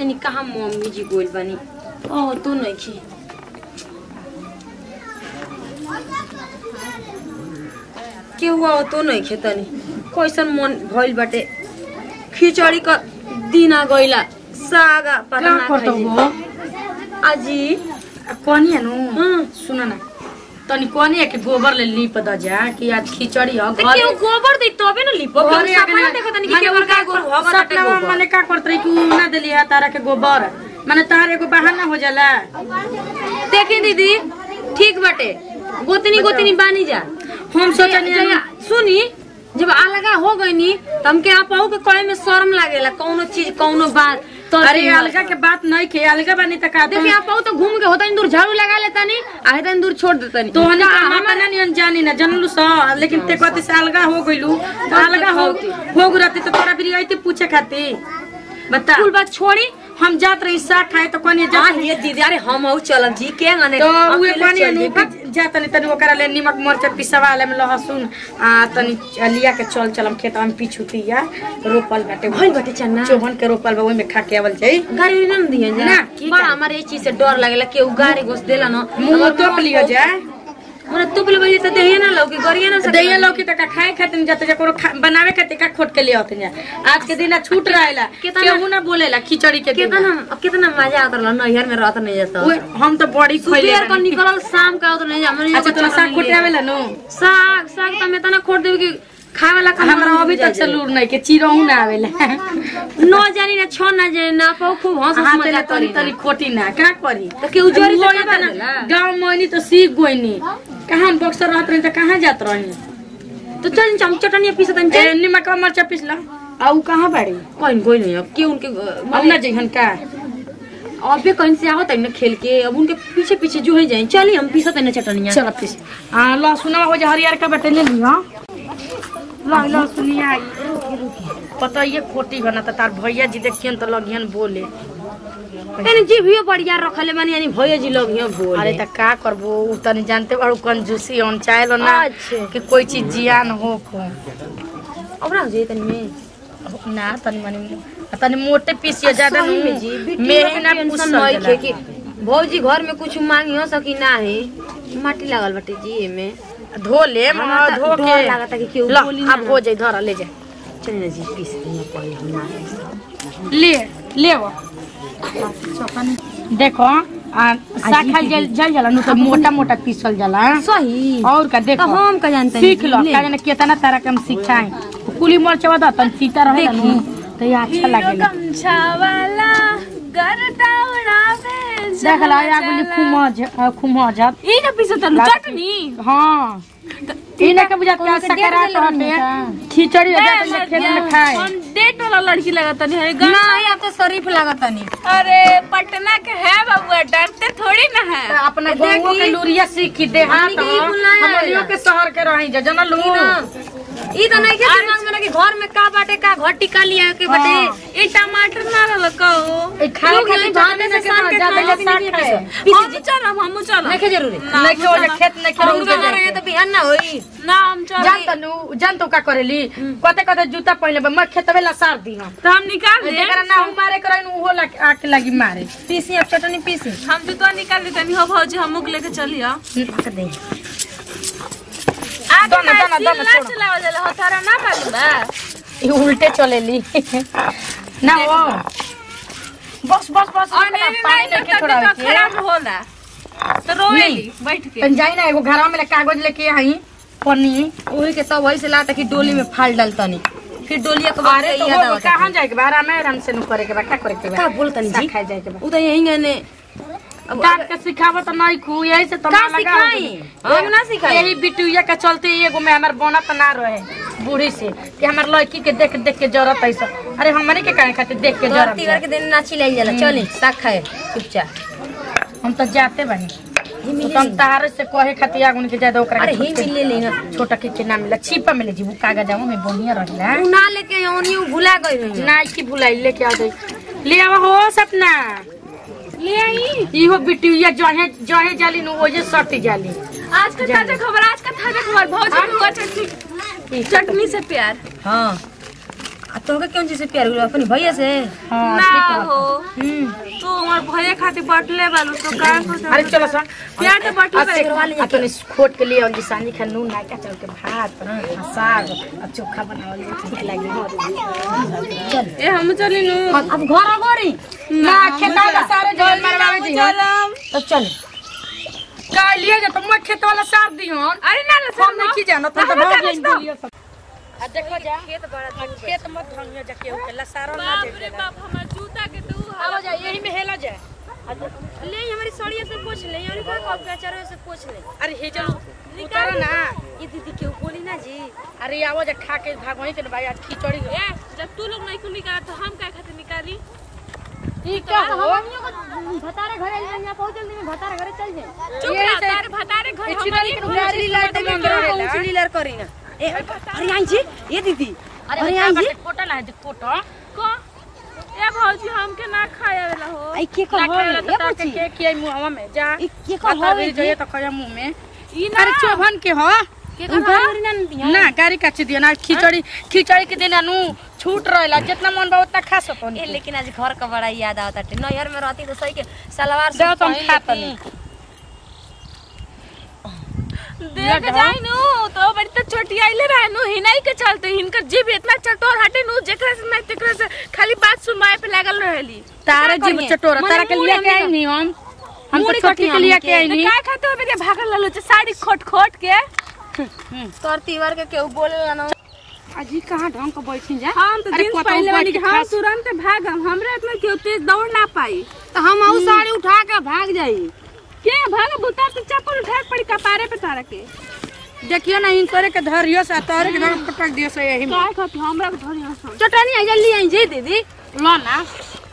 जानी कहाँ मम्मी जी गोल बनी ओ तू नहीं खी के हुआ तो नहीं खेतनी कैसन मन भइल बाटे खिचड़ी का दिन आ गइला सागा पता का ना करतो खाइजे। हो आजी कोनी नु हम्म। सुन न तनी कोनी है कि गोबर ले लीप द जा कि आज खिचड़ी हो त केहू गोबर दे तबे न लिपो केहू सपना देखत नहीं कि केवल का गोबर होगा ताटे सपना गोबर मने का करत रही कि उ ना देली है तारा के गोबर माने तार एगो बहाना हो जाला देखी दीदी ठीक बाटे गोतनी गोतनी बानी जा हम सोचनी जया- सुनी जब अलगा हो गईनी त हमके आपहू के कहे में शर्म लागेला कौनो चीज कौनो बात तो अरे अलगा के बात नहीं के अलगा बनी त का देखिए आपहू तो घूम के होता दूर झाड़ू लगा लेता नी आ हेतनी दूर छोड़ देता नी तो हने का मापना नहीं जानी ना जनलू स लेकिन ते कते से अलगा हो गइलू तो अलगा हो हो गुरती तो तोरा भी आइते पूछे खाती बता कुल बात छोड़ी हम जात रही साग खाए तो कोनी जा हाँ ये दीदी अरे हम आऊ चलम जी के गने तो उहे अकेले कोनी चल नु जेबी। जा तनी तनी ओकरा ले निमक मरचा पिसवा ले में लहसुन आ तनी लिया के चल चलम खेत में पिछुतिया रोपल बाटे भइल बाटे चन्ना चोहन के रोपल बा ओइ में खा के आवल जाई गाड़ी उड़ी ना दिए जा ना, की बड़ा का? हमारे ये चीज से डर लागेला केहू गाड़ी घुस देला ना मुंह तोप लियो जा मोरा तुप ले बजे त देहिए ना लौकी गरिए ना सके दैया लौकी तक खाए खातिर जाते जा कोनो खा- बनावे खातिर का खोट के ले आते जा आज के दिन छूट रहेला कितना- केहू ना बोलेला खिचड़ी के दिन कितना अब कितना मजा आवत रहल नैहर में रहत नहीं जाता उहे, हम तो बड़ी खोइले सुबह को बानी। निकलल शाम का आवत नहीं जा हमरे अच्छा तोरा साग खोटे आवेला नु साग साग त मैं तना खोट देबे कि खाए वाला का हमरा अभी तक से लूर नहीं के चिरहू ना आवेला न जानी ना छ ना जानी ना पाऊ खूब हंस हंस हां मजा तेरे तनी करी तनी खोटी ना का करी तो केहू जोरी से वही ना बा ना, देला। गाँव मोइनी तो सीख गोइनी कहाँ हम बक्सर रहत रही तो कहाँ जात रही तो चल चम चटनी पीस तन चल ए, निमक और मरचा पिसला आउ कहाँ बाड़ी कोई कोई नहीं अब के उनके अब ना जइहन का अबे कहीं से आवत है ना खेल के अब उनके पीछे पीछे जो है जाए चलिए हम पीसत है ना चटनिया चल पीस हाँ लहसुनवा हो जा हरियर का बटे ले लिहा ला लहसुनिया आई। पता ये खोटी बना तो तार भैया जी देखियन तो लगियन बोले एने जी भी बढ़िया रखले मानी यानी भैया जी लोग यहाँ बोल अरे त का करबो उ तनी जानते बाड़ू कंजूसी on चाहेलो ना अच्छा। कि कोई चीज जियान हो को अब रह जाए तनी में ना तनी मनी तनी मोटे पीसियो ज्यादा सही नु में जी बेटी मेही ना टेंशन पुसल नहीं जाला। खे कि भौजी घर में कुछ मांगी हो सकी ना है माटी लागल बाटे जी एमे धो ले हमरा त धो डर के लागता कि केहू ला, बोली ना अब हो जाई धर ले जा चल ना जी पीस दिया पहले हम ना ले ले वो देखो आ साग खाल जल जल जाला नु तो मोटा मोटा पीसल जाला सही और का देखो तो हम का जानते सीख लो का जाने केतना तरह के हम सिखाएं कुली मरचवा द तन सीता रहे नु तो ये अच्छा लागेला देख ला या गुली खुमज खुमज ई ना पीसत चटनी हां इने के बुझा का सकरात हटे खिचड़ी हो जात है खेत में खाए हम डेट वाला लड़की लगता नहीं है ना अब तो शरीफ लागत नहीं अरे पटना के है बाबुआ डरते थोड़ी ना है अपना गांवों के लुरिया सीखी दे हाथ हमनी के ई कुल ना हमनियो आवेला। के शहर के रही जा जनलू ई तो नहीं के दिमाग में ना कि घर में का बाटे का घर टिका लिया के बाटे हाँ। ई टमाटर ना रहल कहो ए खाए लोग खातिर यही जाने भाने से से सान के ज्यादा खाए साग लेकिन खाए नहीं हम चलम हम चलम नहीं के जरूरी नहीं के ओजे खेत नहीं के हम रोज का मारेंगे तो बिहान ना होई ना हम चल जान तनु जान तो का करेली कते कते जूता पहने बा मैं खेतवे ला सार दी हम तो हम निकाल दे जेकरा ना हम मारे करन उहो ला आके लगी मारे पीसी अब चटनी पीसी हम तो तो निकाल देते नहीं हो भौजी हम मुक लेके चलियो दे आगे दाना, ना दाना, सील दाना ना छोड़ो। चलावा जाला हो तारा ना मालूम बा ई उल्टे चलेली ना वो बस बस बस और इतना नहीं पानी नहीं लेके तो छोड़ा तबियत खराब होला तो रोएली बैठ के तन जाई ना एगो घरवा में ले कागज लेके आई पन्नी ओही के सब वही से लाता कि डोली में फाल डालतनी फिर डोलिया के बाद अरे तो याद वो आवता कहाँ जाए के बा आराम आराम से नु करे के बा का करे के बा का बोलतनी जी साग खाए जाए के बा उ तो यही गने अब डांट के सिखावो तो नहीं खू यही से का तमा लगा सिखाई हम ना सिखाई यही बिटुइया के चलते एगो में हमार बनत ना रहे बूढ़ी से कि हमार लड़की के देख देख के जरूरत है सब अरे हमने के काहे खातिर देख के तोहर तीवर जरूरत के दिन नाची लाई जाला चली साग खाए चुपचाप हम तो जाते बनी हिमी तो हम तारे से कहे खातिर आगुन के जादा ओकरा अरे के ही मिल ले ना छोटा के के नाम मिला छिपा में ले जी वो कागज आऊ में बढ़िया रहला उ ना लेके ओनी उ भुला गई रही ना की भुलाई लेके आ जाई ले आवा हो सपना ले आई इहो बिटुइया जहे जहे जाली नु ओजे सटी जाली आज का ताजा खबर आज का ताजा खबर भौजी को हुआ चटनी चटनी से प्यार हां आ तोहके कौन चीज से प्यार हुआ अपनी भैया से हाँ ना ठीक है। हो हम्म तू हमार भैया खातिर बटले बालू तो का सोच अरे चलो सर प्यार तो बटले आज से बालू आ तनी खोट के लिए और सानी खा नून नायका चल के भात आ साग आ चोखा बनावल जाए, ठीक लागी चल ए हम चली नु अब घर आ गोरी ना खेता का सारे जल मरवावे जी हाँ। चलम तो चल का लिए जा तुम खेत वाला सार दी हो अरे ना ना हम नहीं की जानो तो हम भाग नहीं जाएंगे सब आ देखो जा खेत बड़ा खेत मत भांगियो जा केहू के लसारो ना बाप रे दे बाप हमार जूता के तू आवा जा यही में हेला जा ले हमारी साड़िया से पूछ ले और का कब बेचारे से पूछ ले अरे हे चलो उतारो ना ये दीदी क्यों बोली ना जी अरे आवो जा खा के भागवही के भाई आज खिचड़ी ए जब तू लोग नहीं को निकाला तो हम काय खातिर निकाली ई का हो भतारे घरे यहाँ पहुंच जल्दी में भतारे घरे चल जाए चुप रह तारे भतारे घर हमारी गाड़ी लाइट में करो लीलर करी ना ए अरे आई जी ये दीदी अरे यहाँ जी फोटो ला दे फोटो को ए भौजी हमके ना खाया वाला हो आई के ना कहो खाए तो ये ताके पूछी के के मुंह में जा ई के बता कहो दे जाइए तो खया मुंह में ई ना अरे चोभन के हो के कहो ना दिया ना गाड़ी काट दिया ना खिचड़ी खिचड़ी के दिन नु छूट रहेला जितना मन बा उतना खा सको ए लेकिन आज घर का बड़ा याद आता है नैहर में रहती तो सही के सलवार दे सूट तो हम पहन खाता लेती। नहीं देख जाई नु तो बड़ी तो छोटी आइले रहे नु हिनाई के चलते हिनकर जीभ इतना चटोर हटे नु जेकरा से मैं तेकरा से खाली बात सुनवाए पे लागल रहेली तारे क्या जीव करिए? चटोरा मने तारा के मुंह लिए में के आई हम- नहीं हम हम तो मुड़ी छोटी कटी के लिए हमके। के आई तो नहीं का खाते हो बेटे भागल ललो साड़ी खोट खोट के तोर तीवर के केहू बोले ना अजी कहां ढंग के बैठी जा हम तो अरे दिन कोतहु पहले बैठ वाली के हम खास- तुरंत भागम हमरे इतना केहू तेज दौड़ ना पाई तो हम आऊ साड़ी उठा के भाग जाई के भाग बुता तो चप्पल उठा के पड़ी कपारे पे तारा के देखियो ना इन करे के धरियो से तारे के धर पटक दियो से यही में का खाती हमरा के धरी हसन चटनी आई जल्दी आई जी दीदी लो ना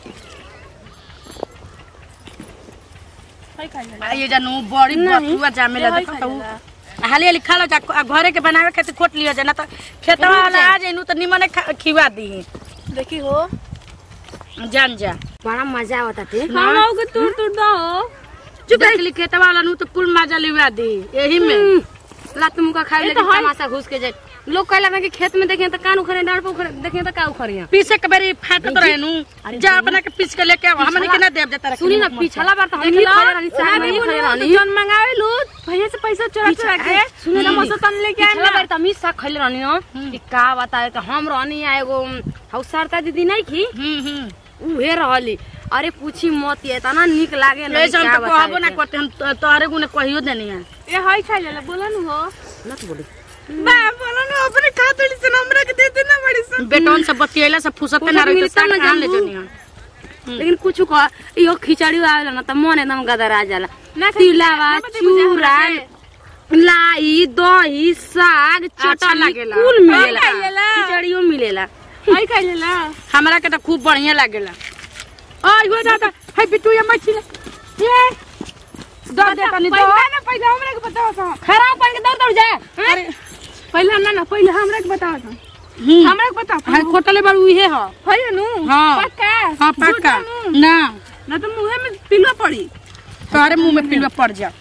सही कहले आ ये जानू बड़ी बतुआ जामे ला देखो तो हाली हाली खा लो जा आ घरे के बनावे खातिर खोट लियो जा ना तो खेतवा वाला आ जाइनु तो निमने खा- खिवा दी देखी हो जान जा बड़ा मजा आवता थे हम आओ के तूर तूर दो चुप देख ली खेतवा वाला नु तो कुल मजा लिवा दी यही में लात मुका खाए ये लेकिन तो है। तमाशा घुस के जाए लोग कहला ना कि खेत में देखे तो कान उखड़े डांड पे उखड़े देखे तो का उखड़िया पीछे के बेरी फाटत रहे नु जा अपना के पीछ के लेके आओ हमने के ना देव जता सुनी ना पिछला बार तो हम ही खड़े रहनी साहब में ही खड़े रहनी जन मंगावे लू भैया से पैसा चोरा चोरा के सुने ना मौसा तन लेके आए पिछला बार तो हम ही साग खैले रहनी ना कि का बताए कि हम रहनी आ एगो हौ सरता दीदी नहीं की हम्म हम्म उहे रहली अरे पूछी मत ये तना निक लागे ना ले कि हम क्या तो कहबो बताए ना करते हम तो- तोहरे गुने कहियो देनी है ए हाय खाई ले बोला नु हो नत बोली बा बोला नु अपने खा तोड़ी से हमरा के दे देना बड़ी सन बेटौन से बतियला से फुसत ना रही तो मिलता ना साग काम ले जानबू। जनी है लेकिन कुछ कह यो खिचड़ी आवेला ना त मन एकदम गदर आ जाला ना खाई- तिलावा ना बते बुझा चूरा हमरा से। लाई दही साग अच्छा चटनी लागेला। कुल मिलेला हाँ, खाइलेला। खिचड़ियो मिलेला हाय खाई ले ला हमरा के तो खूब बढ़िया लागेला आई हो दादा है बिट्टू ये मछली ये दर दे तनी दो पहले ना पहले हमरा के बताओ सा खराब पान के दौड़ दौड़ जाए अरे पहले ना ना पहले हमरा के बताओ सा हम्म हमरा के बताओ हां कोटले बार उहे हो भैया नु हाँ। पक्का हां पक्का झूठा नु। ना ना तो मुंह में पिलवा पड़ी तोहरे मुंह में पिलवा पड़ जा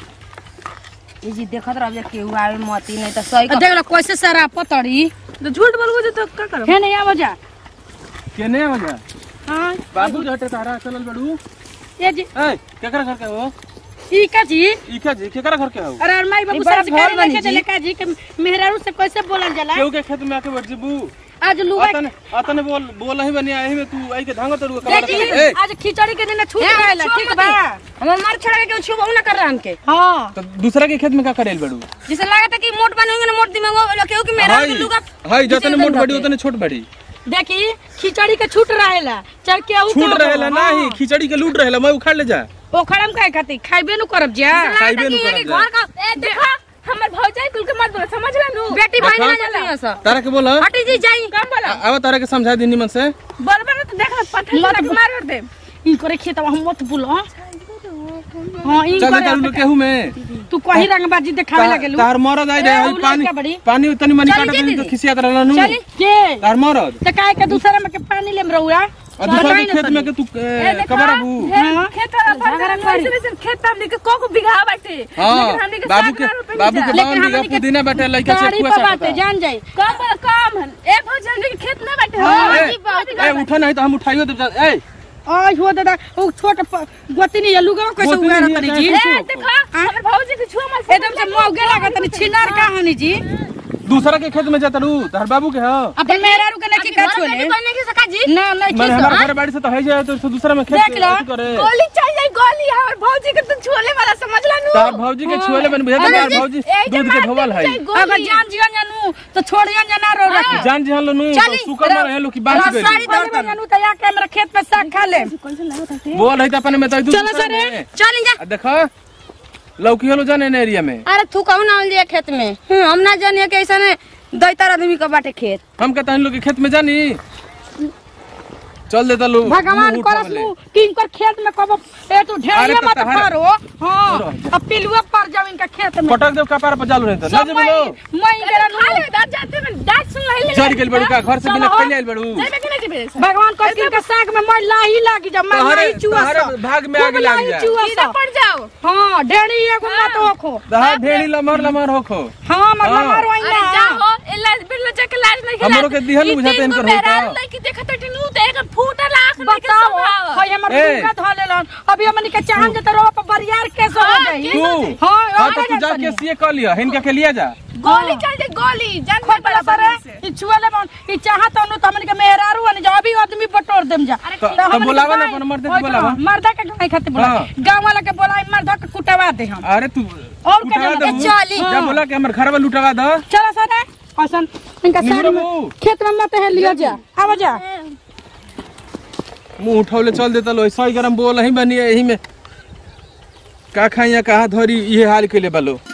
ई जी देखत रह जा केहू आवे मती नहीं त सही देख लो कैसे सारा पतड़ी तो झूठ बोलबो तो का करो है नहीं आवा जा केने वजह हां बाबू जो हटे तारा चलल बड़ू ये जी ए केकरा घर के हो ई का जी इका जी केकरा घर के हो अरे और माई बाबू ई बड़ा संस्कार भोर बनी लेके जी। चले का जी के मेहरारू से कैसे बोलल जाला केहू के खेत में आके बैठ जबू आज लुगा अतने अतने बोल बोल ही बनी आई में तू आई के धांगो तड़ू ए जी, ए आज खिचड़ी के दिन छूट ए, रहेला छुआ ठीक मत बा हमर मार छोड़ा के केहू छुबो ना कर रहा हमके हां तो दूसरा के खेत में का करेल बड़ू जिसे लागत है कि मोट बनेंगे ना मोट दिमाग वाला केहू कि मेरा हाय लुगा हाय जतने मोट बड़ी उतने छोट बड़ी देखी खिचड़ी के छूट रहेला चल के ऊ छूट रहेला नहीं खिचड़ी के लूट रहेला मैं उखाड़ ले जा ओखरम काहे खाती खाइबे नु करब जा खाइबे नु कि करब घर जा। का ए देखा हमर भौजाई कुल के मत बोल समझ ला नु बेटी भाई ना देखा? जाती है सब तारा के बोला हटी जी जाई कम बोला आवा तारा के समझा दी निमन से बोलबा ना तो देखा पत्थर मत लग मार दे ई करे खेत हम मत बोलो हां ई चल करे तारू केहू में तू कही रंगबाजी देखावे लगेलू तार मरद आई ए, रहे उ पानी लड़का बड़ी। पानी तनी मनी चली काटत जी रही तो दीदी। खिसियात रहला नु चली के तार मरद त काहे के दूसरा में के पानी लेम रहुआ आ दूसरा के खेत में के तू ए, कबर बू हाँ। खेत वाला झगड़ा फल करी। वैसे वैसे खेत हमनी के को को बिघा बाटे हां लेकिन हमनी के बाबू के साठ रुपए बाबू के मिल बावन बीघा पुदीना बाटे लइका से गाड़ी कुआ पर बाटे सा जान जाई कम कम एक भर हमनी के खेत ना बाटे हाँ, हाँ, ए उठा नहीं तो हम उठाइयो दे ए आई हो दादा वो छोट प- गोतनी या लुगा कैसे गोतनी उगा नहीं रतनी है, जी कैसे? ए देखो हमर भौजी के छुआ मत एकदम से मौगे लागत नहीं छिनार का हनी जी दूसरा के खेत में जाता रू तार बाबू के हो अपन मेहरा रुके नहीं का छोले करने के सका जी ना नहीं मैंने खींच हमारे घर बाड़ी से तो है जाए तो दूसरा में खेत देख लो। अथी करे गोली चाहिए गोली हमर भौजी के तू छोले वाला समझ ला नु तार भौजी के छुएले बन बुझा तार भौजी दूध के धोवल है अगर जान जियन जानू तो छोड़ियन जाना रो रखी जान जी हलो नु चली सुकर में रहे लो कि बांच गइल सारी दौड़ जानू तो या के हमरा खेत में साग खा ले बोल है त अपन में तो दूध चलो सर चल जा देखो लौकी हलो जाने ने एरिया में अरे तू कहू ना लिया खेत में हम्म, हम ना जानिए कि ऐसा ने दैतर आदमी का बाटे खेत हम कहता हम लोग के खेत में जानी चल देता लो भगवान मुंह करस उठावले। लू कि इनकर खेत में कब ए तू अरे ढेरिया तो मत तहरा- करो हां अब पिलुआ पर जाओ इनका खेत में पटक देव कपार पर चालू रहता ना सब जे मई बोलो मई गेला खा ले दांत जाते में दांत सुन ले चढ़ गेल बड़ू का घर से बिना पहले आइल बड़ू जेबे कि नहीं जेबे भगवान कर के इनका साग में मई लाही लागी जा मैं तोहरे- लाही चुआ तोहरे सा। भाग में खूब आग लाग लाही जाए। चुआ सीधा सा। पड़ जाओ हाँ ढेरी एगो मत होखो दहा ढेरी लमर लमर होखो हाँ मतलब हाँ। मारो अरे ना जाओ इल्ला बिल्ला जाके लाज नहीं खिला हमरो के दिहल बुझाते इनकर होता। लड़की देखत टिनू ते एक फूटल आंख नहीं के बताओ स्वभाव हई हमर ए। दुर्गा धो लेलन अभी हमनी के चाहन जे तो पर बरियार केस हो हाँ, जाई तू हाँ हाँ तो आगे तू जा जातनी। के सीए कर लिया हिनका के लिया जा गोली चल दे गोली जान खोट बड़ा सरे ई छुएले मन ई चाहत अनु त हमनी के मेहरारू अनि जा अभी आदमी बटोर देम जा तो- तो बुलावा ना अपन मर्दे के बुलावा। मर्दा के नहीं खाते बुला हाँ। गांव वाला के बुलाई मर्दा के कुटवा दे हम अरे तू और के उठावा जाना? दे चली। जा हाँ। बोला कि हमर घर में लुटवा दो चलो सरे असन इनका निमरो सारी में मुंह। खेत में मत है लियो जा आवा जा मुंह उठौले चल देता लो ऐसा ही गरम बोल ही बनी यही में का खाइया कहा धरी ये हाल के ले बालो